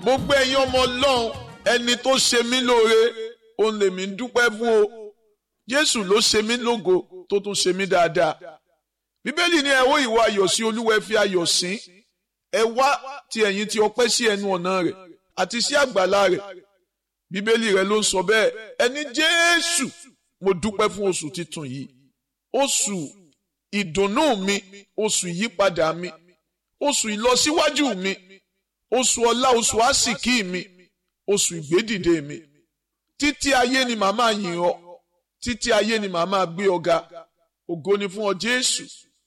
gbogbo ẹ̀yin ọmọ ọlọ́run ẹni tó ṣe mí lóore òun lèmi ń dúpẹ́ fún o jésù ló ṣe mí lógo tó tún ṣe mí dáadáa bíbélì ní ẹ wó ìwà ayọ̀ sí olúwa ẹ fi ayọ̀ sìn ẹ wá ti ẹ̀yin ti ọpẹ́ sí ẹnu ọ̀nà rẹ̀ àti sí àgbàlá rẹ̀ bíbélì rẹ̀ ló ń sọ bẹ́ẹ̀ ẹni jésù mo dúpẹ́ fún oṣù titun yìí oṣù ìdùnnú mi oṣù ìyípadà mi oṣù ìlọsíwájú mi oṣù ọlá oṣù àsìkí mi oṣù ìgbédìde mi títí ayé ni màá máa yìn ọ́ títí ayé ni màá máa gbé ọ ga ògo ni fún ọ jésù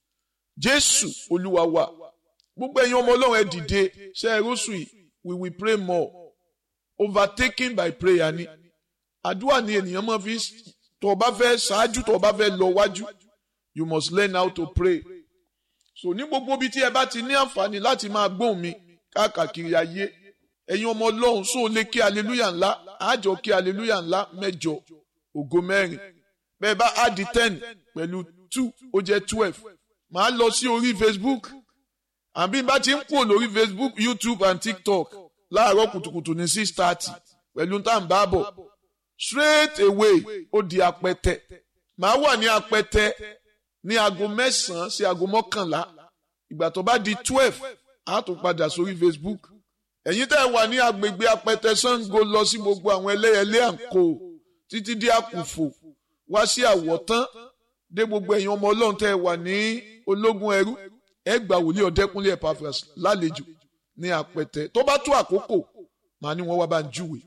jésù olúwa wa gbogbo ẹ̀yin ọmọ ọlọ́run ẹ dìde ṣe é rọ́ṣù yìí we will pray more overtaken by prayer ni àdúrà ni ènìyàn máa fi tó o bá fẹ́ ṣáájú tó o bá fẹ́ lọ wájú you must learn how to pray so ní gbogbo ibi tí ẹ bá ti ní àǹfààní láti máa gbóhùn mi káàkiri ayé ẹ̀yin ọmọ ọlọ́run sóò lè kí aleluya ńlá àjọ kí aleluya ńlá mẹ́jọ ògo mẹ́rin bẹ́ẹ̀ bá add ten pẹ̀lú two ó jẹ́ twelve màá lọ sí orí facebook àbí bá ti ń kúrò lórí facebook youtube and tiktok láàárọ̀ kùtùkùtù ní six thirty pẹ̀lú tá à ń bá bọ̀ straight away ó di apẹtẹ màá wà ní apẹtẹ ní aago mẹ́sàn-án sí aago mọ́kànlá ìgbà tó bá di twelve á tún padà sórí facebook ẹ̀yin tẹ́ ẹ wà ní agbègbè apẹtẹ sango lọ sí gbogbo àwọn ẹlẹ́yẹlé àǹkó títí dé àkùfò wá sí àwọ̀tán dé gbogbo ẹ̀yin ọmọ ọlọ́run tẹ́ ẹ wà ní ológun ẹrú ẹ gbà wòlíì ọ̀dẹ́kúnlé Epaphras lálejò ní apẹtẹ tó bá tó àkókò màá ní wọ́n wá bá ń júwe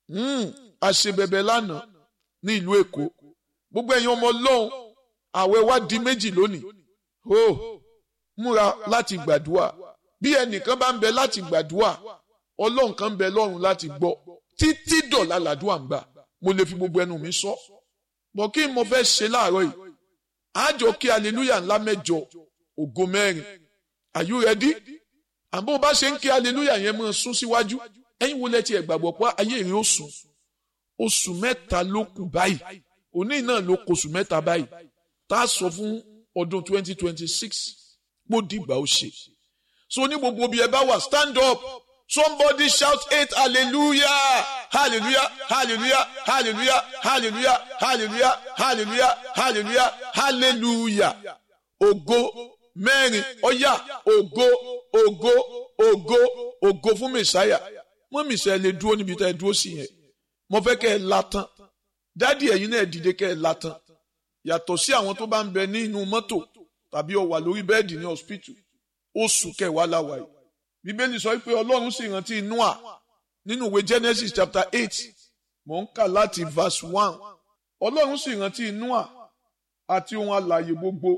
àṣebẹ̀bẹ̀ lánàá ní ìlú èkó gbogbo ẹ̀yin ọmọ ọlọ́run àwẹ̀ wá di méjì lónìí ó múra láti gbàdúrà bí ẹnìkan bá ń bẹ láti gbàdúrà ọlọ́run kan ń bẹ lọ́run láti gbọ́ títí dọ̀là làdúrà ń gbà mo lè fi gbogbo ẹnu mi sọ bọ̀ kí n mo fẹ́ ṣe láàárọ̀ yìí àjọ kí aleluya ńlá mẹ́jọ ògo mẹ́rin are you ready àbó bá ṣe ń kí aleluya yẹn máa sún síwájú ẹ̀yin wo lẹ ti ẹ̀ gbàgbọ́ pé ayé rẹ̀ ó sùn oṣù mẹ́ta ló kù báyìí òní náà ló kù oṣù mẹ́ta báyìí tá a sọ fún ọdún twenty twenty six kó dìgbà ó ṣe so ní gbogbo bí ẹ bá wà stand up somebody shout eight hallelujah hallelujah hallelujah hallelujah hallelujah hallelujah hallelujah hallelujah hallelujah ògo mẹ́rin ọ̀yà ògo ògo ògo ògo fún mẹ̀sáyà mọ́ mẹ̀sáyà lè dúró níbi tá ẹ dúró sí yẹn mo fẹ́ kẹ́ ẹ látàn dádì ẹ̀yin náà dìde kẹ́ ẹ látàn yàtọ̀ sí àwọn tó bá ń bẹ nínú mọ́tò tàbí ó wà lórí bẹ́ẹ̀dì ní hospital oṣù kẹwàá la wà yìí bíbélì sọ pé ọlọ́run sì rántí Nóà nínú ìwé Genesis chapter eight mò ń kà láti verse one ọlọ́run sì rántí Nóà àti ohun alààyè gbogbo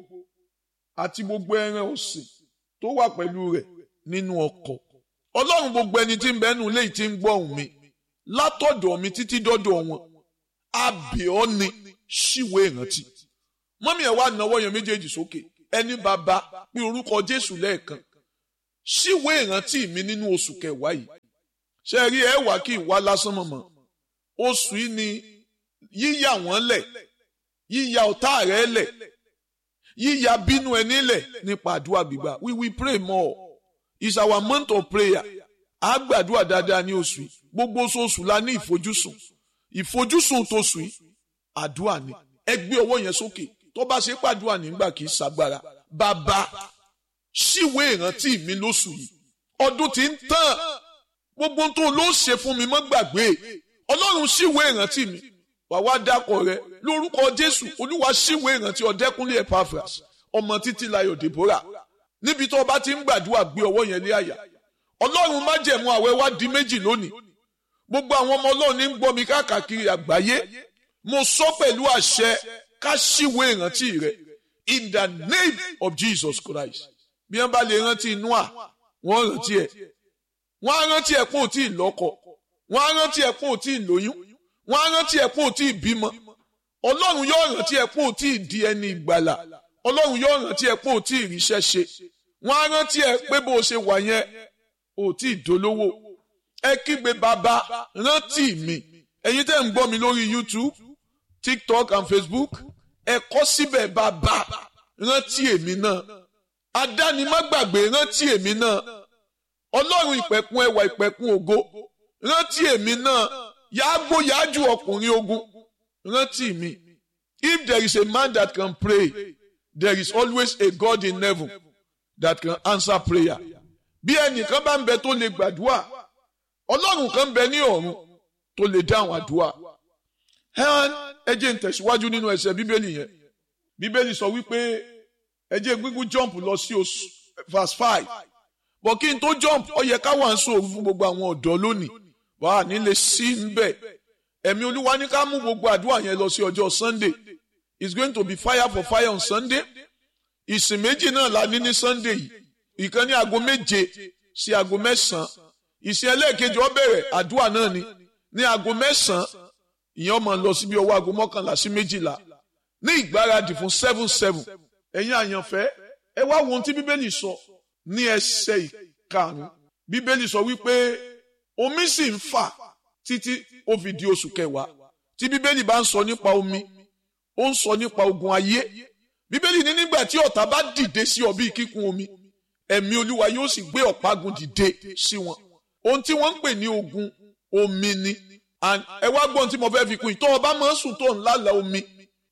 àti gbogbo ẹran ọ̀sìn tó wà pẹ̀lú rẹ̀ nínú ọkọ̀ ọlọ́run gbogbo ẹni tí ń bẹ nínú ilé yìí tí ń gbọ́ ohùn mi látọ̀dọ̀ mi títí dọ́dọ̀ wọn àbẹ̀ọ́ ni ṣíwèé ìrántí mọ́mí ẹ̀ wá náwó yẹn méjèèjì sókè ẹni bàbá pé orúkọ Jésù lẹ́ẹ̀kan ṣíwèé ìrántí mi nínú oṣù kẹwàá yìí ṣe rí ẹ wá kí ìwá lásán mọ̀mọ́ oṣù yìí ni yíyà wọ́n lẹ̀ yíyà ọ̀tá rẹ̀ lẹ̀ yíyà bínú ẹni lẹ̀ nípa àdúrà gbígbà we will pray more it's our month of prayer a gbàdúrà dáadáa ní oṣù yìí gbogbo oṣooṣù la ní ìfojúsùn ìfojúsùn tóṣù yìí àdúrà ni ẹ gbé ọwọ́ yẹn sókè tó bá ṣe pàdúrà nígbà kì í ṣàgbára bàbá ṣíwé ìrántí mi lóṣù yìí ọdún tí ń tàn gbogbo tó ló ṣe fún mi mọ́ gbàgbé ọlọ́run ṣíwé ìrántí mi wàá wá dákọ̀ rẹ lórúkọ jésù olúwa ṣíwé ìrántí ọ̀dẹ́kúnlé Epaphras ọmọ títí layọ̀ Deborah níbi tó o bá ti ń gbàdúrà gbé ọwọ́ yẹn lé àyà ọlọ́run má jẹ̀mú àwẹ̀ wá di méjì lónìí gbogbo àwọn ọmọ ọlọ́run ní ń gbọ́ mi káàkiri àgbáyé mo sọ pẹ̀lú àṣẹ ká ṣíwé ìrántí rẹ in the name of Jesus Christ bí wọ́n bá lè rántí Nóà wọ́n rántí ẹ̀ wọ́n á rántí ẹ̀ pọ̀ tí ì lọ́kọ wọ́n á rántí ẹ̀ pọ̀ tí ì lóyún wọ́n á rántí ẹ̀ pọ̀ tí ì bímọ ọlọ́run yóò rántí ẹ̀ pọ̀ tí ì di ẹni ìgbàlà ọlọ́run yóò rántí ẹ̀ pọ̀ tí ì ríṣẹ́ ṣe wọ́n á rántí ẹ̀ pé bó o ṣe wà yẹn ò tí ì dolówó ẹ kígbe bàbá rántí mi ẹ̀yin tẹ́ ń gbọ́ mi lórí YouTube TikTok and Facebook ẹ kọ síbẹ̀ bàbá rántí èmi náà adánimágbàgbé rántí èmi náà ọlọ́run ìpẹ̀kun ẹwà ìpẹ̀kun ògo rántí èmi náà yàgbó yájú ọkùnrin ogun rántí mi if there is a man that can pray there is always a God in heaven that can answer prayer bí ẹnìkan bá ń bẹ tó lè gbàdúrà ọlọ́run kan bẹ ní ọ̀run tó lè dáhùn àdúrà ẹ jẹ́ n tẹ̀síwájú nínú ẹsẹ̀ bíbélì yẹn bíbélì sọ wípé ẹ jẹ́ gbígbú jump lọ sí oṣù verse five bọ̀ kí n tó jump ó yẹ ká wà ń sòrò fún gbogbo àwọn ọ̀dọ́ lónìí wà á nílé sí níbẹ̀ ẹ̀mí olúwa ní ká mú gbogbo àdúrà yẹn lọ sí ọjọ́ sunday it's going to be fire for fire on sunday ìsìn méjì náà la ní ní sunday yìí ìkan ní aago méje sí aago mẹ́sàn-án ìsìn ẹlẹ́ẹ̀kejì ó bẹ̀rẹ̀ àdúrà náà ni ní aago mẹ́sàn-án ìyẹn ó máa lọ síbi ọwọ́ aago mọ́kànlá sí méjìlá ní ìgbáradì fún seven seven ẹ̀yin àyànfẹ́ ẹ wá wo ohun tí bíbélì sọ ní ẹsẹ̀ ìkarùn-ún bíbélì sọ wípé omi sì ń fà títí ó fi di oṣù kẹwàá tí bíbélì bá ń sọ nípa omi ó ń sọ nípa ogun ayé bíbélì ní nígbà tí ọ̀tá bá dìde sí ọ bíi kíkún omi ẹ̀mí olúwa yóò sì gbé ọ̀págun dìde sí wọn ohun tí wọ́n ń pè ní ogun omi ni ẹ wá gbọ́n tí mo fẹ́ fi kún yìí tó o bá máa ń sùn tó ń lálàá omi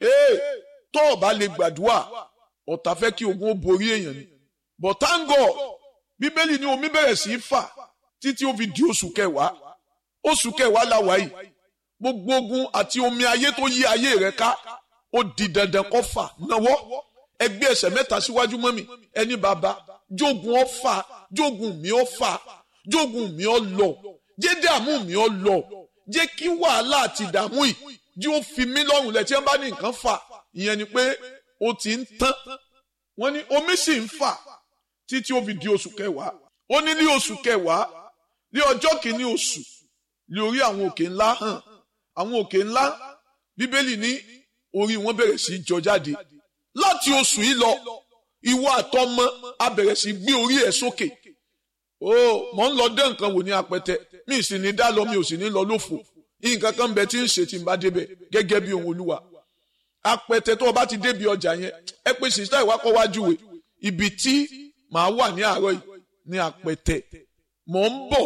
tó o bá lè gbàdúrà ọ̀tá fẹ́ kí ogun ó borí èèyàn ni but thank God bíbélì ní omi bẹ̀rẹ̀ sí í fà títí ó fi di oṣù kẹwàá oṣù kẹwàá la wà yìí gbogbo ogun àti omi ayé tó yí ayé rẹ ká ó di dandan kó fà náwó ẹgbẹ́ ẹsẹ̀ mẹ́ta síwájú mọ́ mi ẹni bàbá jogun ọ fà jogun mi ọ fà jogun mi ọ lọ jẹ́ dààmú mi ọ lọ jẹ́ kí wàhálà àti ìdààmú yìí jí ó fi mí lọ́rùn lẹ̀ tí wọ́n bá ní nǹkan fà ìyẹn ni pé ó ti ń tán wọ́n ní omi sì ń fà títí ó fi di oṣù kẹwàá ó ní ní oṣù kẹwàá ní ọjọ́ kìíní oṣù ní orí àwọn òkè ńlá hàn àwọn òkè ńlá bíbélì ní orí wọn bẹ̀rẹ̀ sí í jọ jáde láti oṣù yìí lọ ìwọ àtọmọ a bẹ̀rẹ̀ sí gbé orí ẹ̀ sókè ó mọ̀ ń lọ dé nǹkan wò ní apẹtẹ mi sì ní dá lọ mi ò sì ní lọ lófo nǹkan kan bẹ tí ń ṣe tí n bá débẹ̀ gẹ́gẹ́ bí ohun olúwa apẹtẹ tó o bá ti débi ọjà yẹn ẹ pé sista ìwákọ̀ wájú wẹ̀ ibi tí màá wà ní àárọ̀ yìí ní apẹtẹ mò ń bọ̀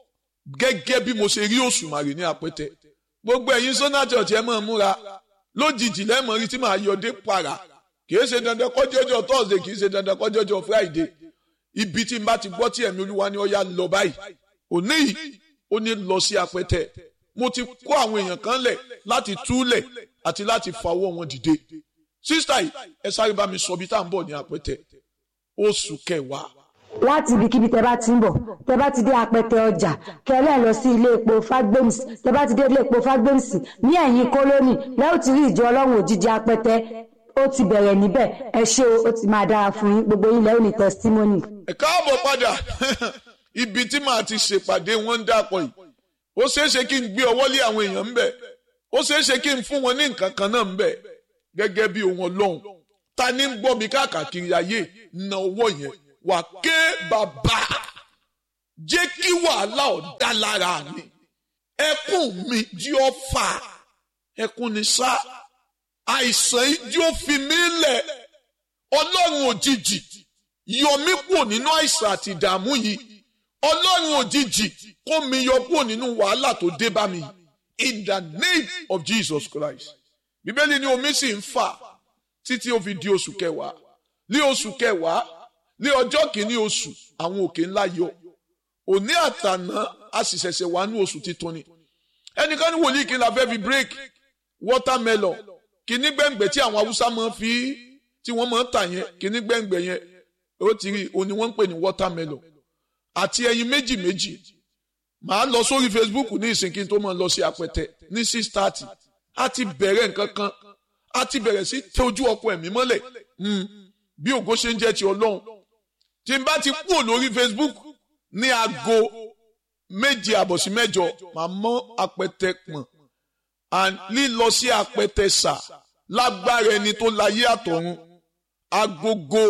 gẹ́gẹ́ bí mo ṣe rí òṣùmàrè ní apẹtẹ gbogbo ẹ̀yin sọ́nà church ẹ máa múra lójijì lẹ́mọ̀ rí tí màá yọdé para kìí ṣe dandan kọjọ́jọ́ thursday kìí ṣe dandan kọjọ́jọ́ friday ibi tí n bá ti gbọ́ tí ẹ̀mí olúwa ni ó yá lọ báyìí òní yìí ó ní lọ sí apẹtẹ mo ti kó àwọn èèyàn kan lẹ̀ láti túlẹ̀ àti láti fawọ́ wọn dìde sísítà yìí ẹ sáré bá mi sọ bí tá à ń bọ̀ ní apẹtẹ oṣù kẹwàá láti ibikíbi tẹ bá ti ń bọ̀ tẹ bá ti dé apẹtẹ ọjà kẹlẹ́ lọ sí ilé epo fagbems tẹ bá ti dé ilé epo fagbems ní ẹ̀yìn kólónì lẹ́yìn tí rí ìjọ ọlọ́run òjijì apẹtẹ ó ti bẹ̀rẹ̀ níbẹ̀ ẹ ṣé o ó ti máa dára fún yín gbogbo yín lẹ́yìn ní testimony. ẹ káàbọ̀ padà ibi tí màá ti ṣèpàdé wọn ń dàpọ̀ yìí ó ṣeé ṣe kí n gbé ọwọ́ lé àwọn èèyàn ń bẹ̀ ó ṣeé ṣe kí n fún wọn ní nǹkan kan náà ń bẹ̀ gẹ́gẹ́ bí ohun ọlọ́run ta ni ń gbọ́ mi káàkiri ayé na owó yẹn wà ké bàbá jẹ́ kí wàhálà ọ̀dá lára mi ẹkún mi jí ọ fà ẹkún ni sá àìsàn yìí jí ó fi mí lẹ̀ ọlọ́run òjijì yọ mí kúrò nínú àìsàn àti ìdààmú yìí ọlọ́run òjijì kó mi yọ kúrò nínú wàhálà tó dé bá mi in the name of Jesus Christ bíbélì ní omi sì ń fà títí ó fi di oṣù kẹwàá ní oṣù kẹwàá ní ọjọ́ kìíní oṣù àwọn òkè ńlá yọ òní àtàná a sì ṣẹ̀ṣẹ̀ wà ní oṣù titun ni ẹnìkan ní wòlíì kí n la fẹ́ fi break watermelon kìíní gbẹ̀ngbẹ̀ tí àwọn haúsá máa fi tí wọ́n máa ń tà yẹn kìíní gbẹ̀ngbẹ̀ yẹn ó ti rí òní wọ́n ń pè ní watermelon àti ẹyin méjì méjì màá lọ sórí Facebook ní ìsìn kí n tó máa lọ sí apẹtẹ ní six thirty a ti bẹ̀rẹ̀ nǹkan kan a ti bẹ̀rẹ̀ sí tẹ ojú ọkọ ẹ̀mí mọ́lẹ̀ bí ògo ṣe ń jẹ́ ti ọlọ́run tí n bá ti kúrò lórí Facebook ní aago méje àbọ̀ sí mẹ́jọ màá mọ́ apẹtẹ pọ̀n and lílọ sí apẹtẹ sà lágbára ẹni tó láyé àtọ̀run agogo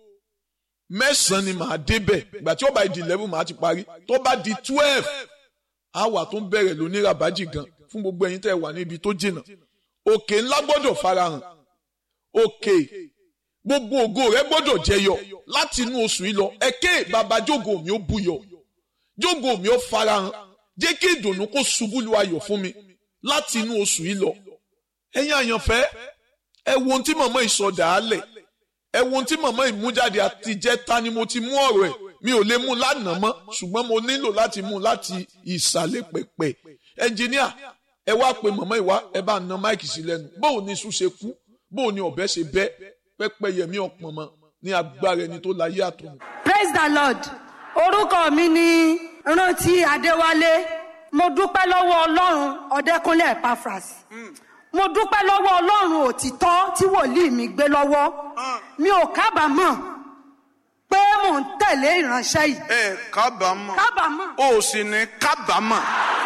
mẹ́sàn-án ni màá débẹ̀ ìgbà tí ó bá di eleven màá ti parí tó bá di twelve àwa tó ń bẹ̀rẹ̀ lónírabájì gan fún gbogbo ẹ̀yin tẹ́ ẹ wà níbi tó jìnnà òkè ńlá gbọ́dọ̀ farahàn òkè gbogbo ògo rẹ gbọ́dọ̀ jẹyọ láti inú oṣù yìí lọ ẹkẹ babajógo mi ó búyọ jógo mi ó farahàn jẹ́ kí ìdùnnú kó ṣubú lu ayọ̀ fún mi láti inú oṣù yìí lọ ẹ̀yin àyànfẹ́ ẹ wo ohun tí màmá ìsọdà á lẹ̀ ẹ wo ohun tí màmá ìmújáde àtijẹ́ta ni mo ti mú ọ̀rọ̀ ẹ̀ mi ò lè mú lánàá mọ́ ṣùgbọ́n mo nílò láti mú láti ìsàlẹ̀ pẹ̀pẹ̀ ẹnjìníà ẹ wá pe màmá ìwá ẹ bá na máìkì sí lẹ́nu bóò ni iṣu ṣe kú bóò ni ọ̀bẹ ṣe bẹ́ pẹ́pẹ́ yẹmí ọ̀pọ̀n mọ́ ní agbára ẹni tó láyé àtọ̀run. praise the lord orúkọ mi ni rántí adéwálé mo dúpẹ́ lọ́wọ́ ọlọ́run ọ̀dẹ́kúnlé epaphras mo dúpẹ́ lọ́wọ́ ọlọ́run òtítọ́ tí wòlíì mi gbé lọ́wọ́ mi ò kábàámọ̀ pé mò ń tẹ̀lé ìránṣẹ́ yìí ẹ kábàámọ̀ kábàámọ̀ o sì ní kábàámọ̀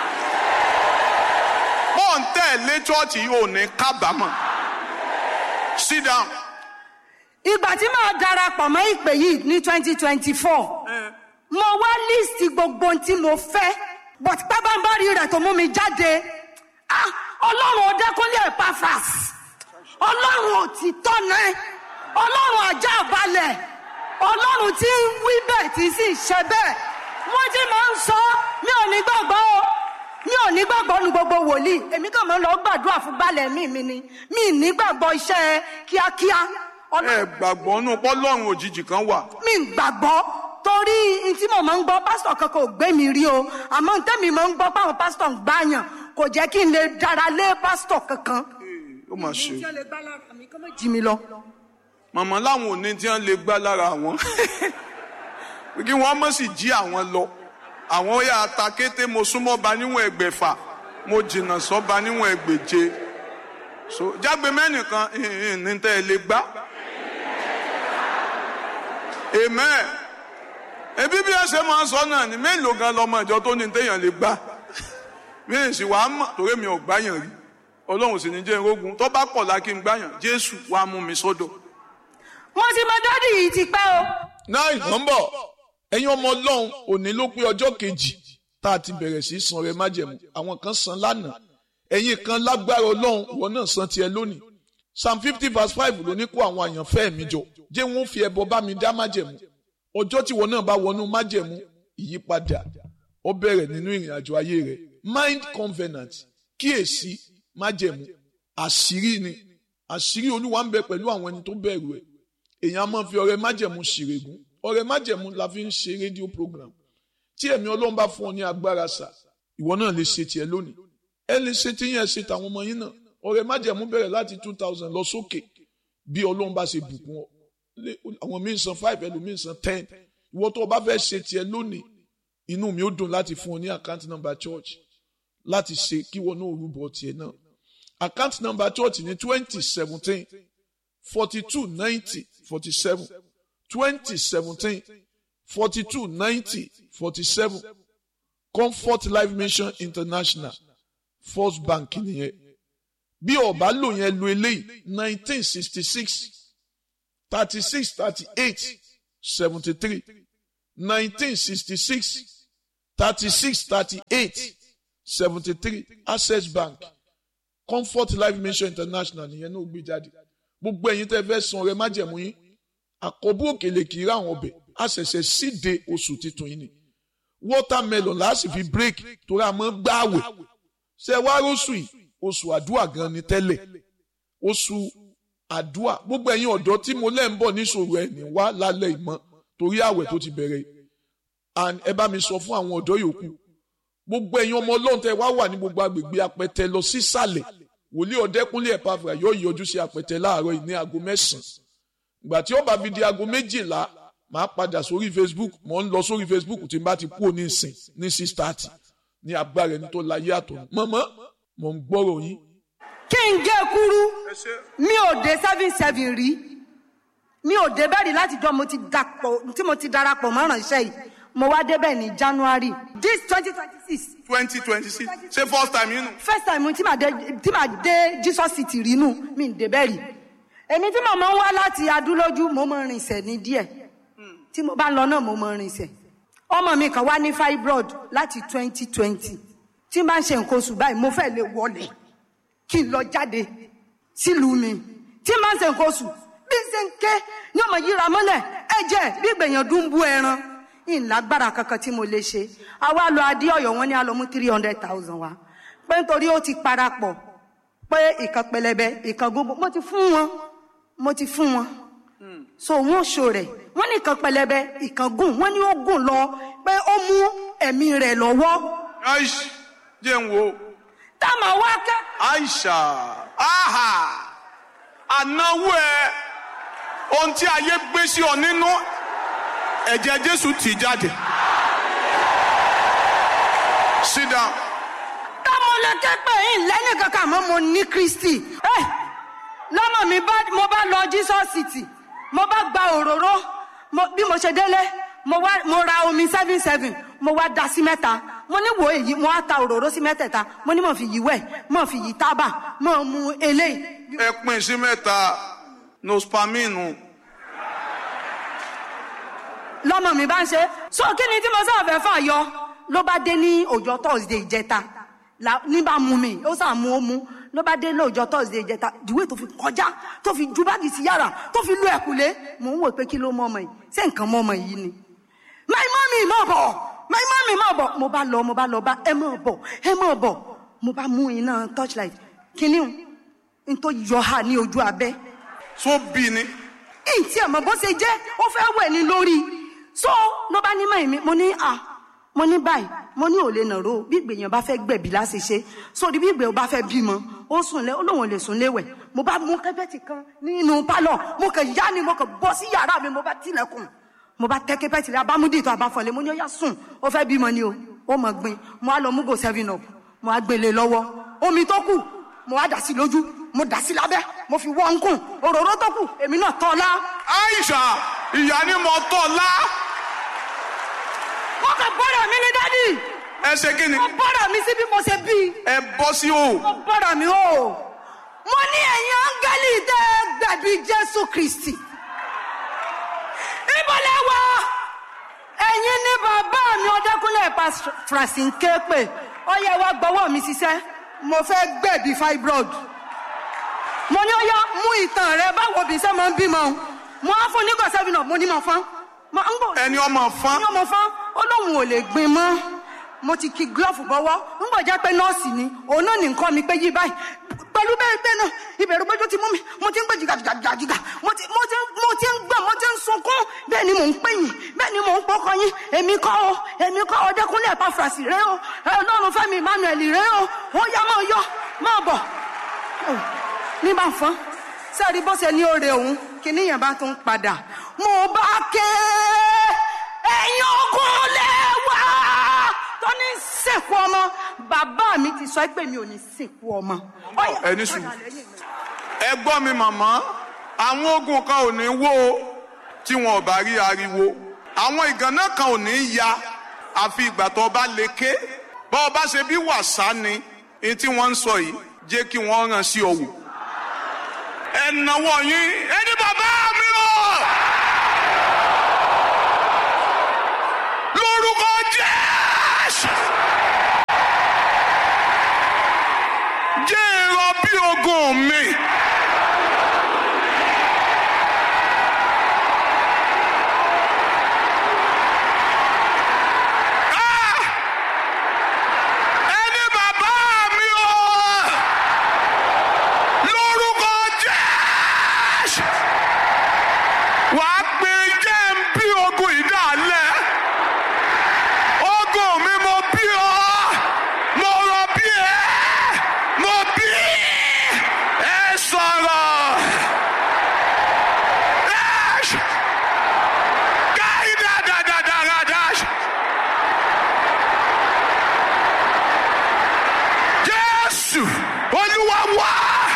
bó ń tẹ̀lé chọ́ọ̀chì yìí ò ní kábàámọ̀ sit down. ìgbà tí màá darapọ̀ mọ́ ìpè yìí ní twenty twenty four mo wá líìsì gbogbo ohun tí mo fẹ́ but pábánbárì rẹ̀ tó mú mi jáde ah ọlọ́run ọdẹ́kúnlé epaphras ọlọ́run òtítọ́ náà ọlọ́run ajá balẹ̀ ọlọ́run tí ń wí bẹ́ẹ̀ tí sì ṣe bẹ́ẹ̀ wọ́n ti máa ń sọ mi ò ní gbàgbọ́ o mi ò ní gbàgbọ́ nu gbogbo wòlíì èmi kàn máa ń lọ gbàdúrà fún balẹ̀ mi mi ni mi ì ní gbàgbọ́ iṣẹ́ kíákíá ẹ Ọlọ́run- gbàgbọ́ nù pọ́lọ́run òjijì kan wà. mi ì gbàgbọ́ torí n tí mo máa ń gbọ́ pásítọ̀ kankan ò gbé mi rí o àmọ́ n tẹ́mi máa ń gbọ́ páwọn pásítọ̀ ń gbàyàn kò jẹ́ kí n lè dára lé pásítọ̀ kankan. ó mà ṣe. ìjọ lè gbá lára mi kó má jí mi lọ. màmá láwọn ò ní tí wọ́n lè gbá lára àwọn kí wọ́n mọ̀ sí jí àwọn lọ àwọn ó yà ta kété mo súnmọ́ ba níwọ̀n ẹgbẹ̀fà mo jìnnà sọ́ba níwọ̀n ẹgbẹ̀je so jágbe mẹ́nìkan ìhìn ní tẹ́ ẹ lè gbá amen ebi bí ẹ ṣe máa ń sọ náà ni mélòó gan lọmọ ìjọ tó ní téèyàn lè gbá mi ì sì wàá mọ̀ torí mi ò gbáyàn rí ọlọ́run sì ní jẹ́ irógun tó bá pọ̀ la kí n gbáyàn jésù wàá mú mi sódò. mo ti mọ dádì yìí ti pẹ́ o. náà nọ́mbọ̀ ẹ̀yin ọmọ ọlọ́run òní ló pé ọjọ́ kejì tá a ti bẹ̀rẹ̀ sí í san rẹ májẹ̀mú àwọn kan san lánàá ẹ̀yin kan lágbára ọlọ́run ìwọ náà san tiẹ̀ lónìí psalm fifty verse five ló ní kó àwọn àyànfẹ́ mi jọ jẹ́ wọ́n fi ẹbọ bá mi dá májẹ̀mú ọjọ́ tí ìwọ náà bá wọnú májẹ̀mú ìyípadà ó bẹ̀rẹ̀ nínú ìrìn àjò ayé rẹ̀ mind covenant kíyèsí májẹ̀mú àṣírí ni àṣírí olúwa ń bẹ pẹ̀lú àwọn ẹni tó bẹ̀rù ẹ̀ èèyàn á máa fi ọrẹ májẹ̀mú ṣèrègùn ọrẹ májẹ̀mú la fi ń ṣe rédíò program tí ẹ̀mí ọlọ́run bá fún ọ ní agbára sà ìwọ náà lè ṣe tiẹ̀ lónìí ẹ lè ṣe tí yẹn ṣe tàwọn ọmọ yín náà ọrẹ májẹ̀mú bẹ̀rẹ̀ láti two thousand lọ sókè bí ọlọ́run bá ṣe bùkún ọ Lé- àwọn míín san five ẹlòmíín san ten ìwọ tó o bá fẹ́ ṣe tiẹ̀ lónìí inú mi ó dùn láti fún ọ ní account number church láti ṣe kí wọn náà rúbọ tiẹ̀ náà account number church ní twenty seventeen forty-two ninety forty-seven twenty seventeen forty-two ninety forty-seven comfort life mission international first bank nìyẹn bí ọba lò yẹn lo eléyìí nineteen sixty six thirty six thirty eight seventy three nineteen sixty six thirty six thirty eight seventy three access bank comfort life mission international nìyẹn náà gbé jáde gbogbo ẹ̀yin tẹ́ fẹ́ san ọrẹ májẹ̀mú yín àkọ́bù òkèlè kì í rà àwọn ọbẹ̀ a ṣẹ̀ṣẹ̀ síde oṣù titun yìí ni watermelon la sì fi break torí a máa ń gbààwẹ̀ ṣe wá róṣù yìí oṣù àdúrà gan ni tẹ́lẹ̀ oṣù àdúrà gbogbo ẹ̀yin ọ̀dọ́ tí mo lẹ́ ń bọ̀ níṣòro ẹ̀ ní wá lálẹ́ ìmọ̀ torí àwẹ̀ tó ti bẹ̀rẹ̀ yìí. and ẹ bá mi sọ fún àwọn ọ̀dọ́ yòókù gbogbo ẹ̀yin ọmọ ọlọ́run tẹ́ wá wà ní gbogbo agbègbè apẹtẹ lọ sísàlẹ̀ wòlíì ọ̀dẹ́kúnlé ẹ̀pàfà yóò yọjú sí apẹtẹ láàárọ̀ yìí ní aago mẹ́sàn-án ìgbà tí ó bá fi di aago méjìlá màá padà sórí facebook mò ń lọ sórí facebook tí n bá ti kúrò ní ìsìn ní six thirty ní agbára ẹni tó láyé àtọ̀ mọ́mọ́ mò ń gbọ́rọ̀ yín kí n gé kúrú mi ò dé seven seven rí mi ò dé bẹ́ẹ̀ rí láti jọ mo ti dapò tí mo ti darapọ̀ mọ́ ránṣẹ́ yìí mo wá débẹ̀ ní january this twenty twenty six twenty twenty six ṣé first time yín nù. first time tí màá dé tí màá dé jesus city rí nù mi ò dé bẹ́ẹ̀ rí èmi tí mo máa ń wá láti adúlójú mo máa ń rinsẹ̀ ní díẹ̀ tí mo bá lọ náà mo máa ń rinsẹ̀ ọmọ mi kan wá ní fibroid láti twenty twenty tí n bá ń ṣe nǹkan oṣù báyìí mo fẹ́ lè wọlé kí n lọ jáde sílùú mi tí n bá ń ṣe nǹkan oṣù bí n ṣe ń ké ní ọmọ yíra mọ́lẹ̀ ẹ̀jẹ̀ bí ìgbẹ̀yàn dún bú ẹran ìlágbára kankan tí mo lè ṣe àwa lọ adé ọ̀yọ́ wọn ní a lọ mú three hundred thousand wa pé nítorí ó ti parapọ̀ pé ìkan pẹlẹbẹ ìkan gbogbo mo ti fún wọn mo ti fún wọn so wọn ṣo rẹ wọn ní ìkan pẹlẹbẹ ìkan gùn wọn ní ó gùn lọ pé ó mú ẹ̀mí rẹ̀ lọ́wọ́ aish jẹ́ ń wo táwọn wá kẹ́ aisha aha ànáwó ẹ ohun tí ayé gbé sí ọ nínú ẹ̀jẹ̀ jésù tì jáde sit down táwọn lẹ́kẹ́ pé yín lẹ́yìn kankan àmọ́ mo ní kristi ẹ lọ́mọ mi bá mo bá lọ jesus city mo bá gba òróró mo- bí mo ṣe délé mo wá mo ra omi seven seven mo wá da sí mẹ́ta mo ní wo èyí mo wá ta òróró sí mẹ́tẹ̀ẹ̀ta mo ní mo fi yí wẹ̀ mo fi yí tábà mo mu eléyìí ẹ pín sí mẹ́ta nospaminu lọ́mọ mi bá ń ṣe so kí ni tí mo sáà fẹ́ fà yọ ló bá dé ní ọjọ́ thursday ìjẹta la- ní bá mú mi ó sà mú ó mú ló bá dé ní ọjọ́ thursday ìjẹta ìdíwé tó fi kọjá tó fi ju báàgì sí yàrá tó fi lu ẹ̀kúlé mò ń wò pé kí ló mọ ọmọ yìí ṣé nǹkan mọ ọmọ yìí ni my mommy mọ̀ bọ̀ my mommy mọ̀ bọ̀ mo bá lọ mo bá lọ bá ẹ mọ̀ bọ̀ ẹ mọ̀ bọ̀ mo bá mú iná torchlight kíní o n tó yọ ha ní ojú abẹ́ tó bí ni ìtì ẹ̀mọ́ bó ṣe jẹ́ ó fẹ́ wẹ̀ ní lórí so ló bá ní mọ̀ mi mo ní à mo ní báyìí mo ní ò lè nàró bí ìgbèyàn bá fẹ́ gbẹ̀bí láti ṣe sórí bí ìgbèyàn bá fẹ́ bímọ ó sùn lé ó lóun ò lè sùn léwẹ̀ mo bá mú kẹ́pẹ́tì kan nínú pálọ̀ mo kàn yá ni mo kàn bọ́ sí yàrá mi mo bá tilẹ̀kùn mo bá tẹ́ kẹ́pẹ́tì rẹ abámúdì tó abáfọ̀lẹ́ mo ní ó yá sùn ó fẹ́ bímọ ni o ó mọ̀ gbin mo á lọ mú go seven up mo á gbélé lọ́wọ́ omi tó kù mo á dà sí lójú mo dà sí lábẹ́ mo fi wọ́n ń kùn òróró tó kù èmi náà tọ́ ọ lá aisha ìyá ni mo tọ́ la wọ́n kàn bọ́dọ̀ mi ní dádì ẹ ṣe kí ni wọ́n bọ́dọ̀ mi sí bí mo ṣe bí ẹ bọ́ sí o wọ́n bọ́dọ̀ mi o mo ní ẹ̀yin áńgẹ́lì tẹ́ gbẹ̀bí jésù kristi ìbọ̀lẹ̀ wá ẹ̀yin ní bàbá mi ọdẹkùnlé pa francine képe ó yẹ wá gbọ́wọ́ mi ṣiṣẹ́ mo fẹ́ gbẹ̀bí fibroid mo ní ó yá mú ìtàn rẹ báwo bí sẹ́ máa ń bímọ mo á fún nígbà sẹ́fìnà mo ní mo fán mo ń bò ẹni ọmọ fán ní ọmọ fán ó lóun ò lè gbin mọ́ mo ti ki glove bọ́wọ́ ń gbọ́ jẹ́ pé nọ́ọ̀sì ni òun náà ní nǹkan mi pé yí báyìí pẹ̀lú bẹ́ẹ̀ bẹ́ẹ̀ náà ìbẹ̀rù gbẹ́jọ́ ti mú mi mo ti ń gbé jìgàjìgàjìgà mo ti mo ti mo ti ń gbọ̀n mo ti ń sunkún bẹ́ẹ̀ ni mò ń pè yín bẹ́ẹ̀ ni mò ń pọkọ yín èmi kọ́ o èmi kọ́ o dẹ́kunlé ẹ̀pá fàṣì rẹ o ọlọ́run fẹ́mi emmanuel rẹ o ó yá máa yọ máa bọ̀ ní bá fọ́n sẹ́ẹ̀rí bó ṣe ní oore òun kìíní yẹn bá tún padà mo bá ké ẹ̀yin ogun lẹ́wà tó ní sìnkú ọmọ bàbá mi ti sọ pé mi ò ní sìnkú ọmọ. Ọ̀yá, ẹni sùn. padà lẹ́yìn mi. ẹ gbọ́ mi màmá àwọn ogun kan ò ní wó o tí wọn ò bá rí ariwo àwọn ìgànnà kan ò ní ya àfi ìgbà tó bá lè ké bọ́ ọ bá ṣe bí wàsá ni èyí tí wọ́n ń sọ yìí jẹ́ kí wọ́n ràn sí ọ̀wọ̀ ẹ náwó yín ẹni bàbá mi o lórúkọ Jésù jẹ́ èrò bí ogun mi. Ah! Ẹni bàbá mi o! Lórúkọ Jésù! Wàá pe jẹ́ ń bí ogun ìdálẹ̀. Ogun mi mo bí ọ. Mo rọ bí ẹ. Mo bí ẹ sọ̀rọ̀. Dash! Gáì dáadáa dash! Jésù Olúwa wá!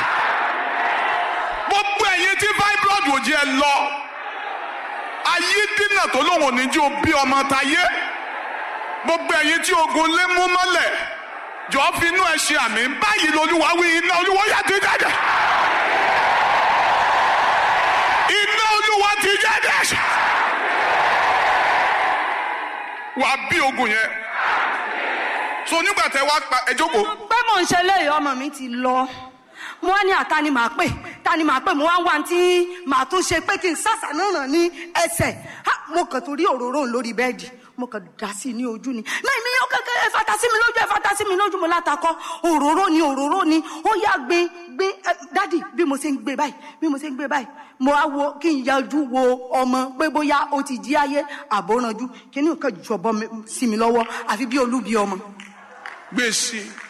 Gbogbo ẹ̀yin tí fibroid ò jẹ́ lọ. Ayé dínà tó lóun ò ní jí o bí ọmọ táyé. Gbogbo ẹ̀yin tí ogun lé mú mọ́lẹ̀. Jọ fi inú ẹ ṣe àmì báyìí lolúwa wí iná olúwa yà ti jáde. Iná olúwa ti jáde. Wàá bí ogun yẹn. So nígbà tẹ wá pa ẹ jókòó. pé mò ń ṣe léyìí ọmọ mi ti lọ mo wá ní àta ni màá pè ta ni màá pè mo wá ń wá tí màá tún ṣe pé kí n sàṣà náà ràn ní ẹsẹ̀ Ha, mo kàn tó rí òróró òun lórí bẹ́ẹ̀dì mo kàn dá sí i ní ojú ni náà mi yóò kẹkẹ ẹ fata sí mi lójú ẹ fata sí mi lójú mo látakọ òróró ni òróró ni ó yá gbé gbé ẹ, dádì bí mo ṣe ń gbé báyìí bí mo ṣe ń gbé báyìí mo á wo kí n yájú wo ọmọ pé bóyá ó ti jí ayé àbóranjú kí ni nǹkan jọ̀bọ mi- sí mi lọ́wọ́ àfi bí olúbi ọmọ gbé sí i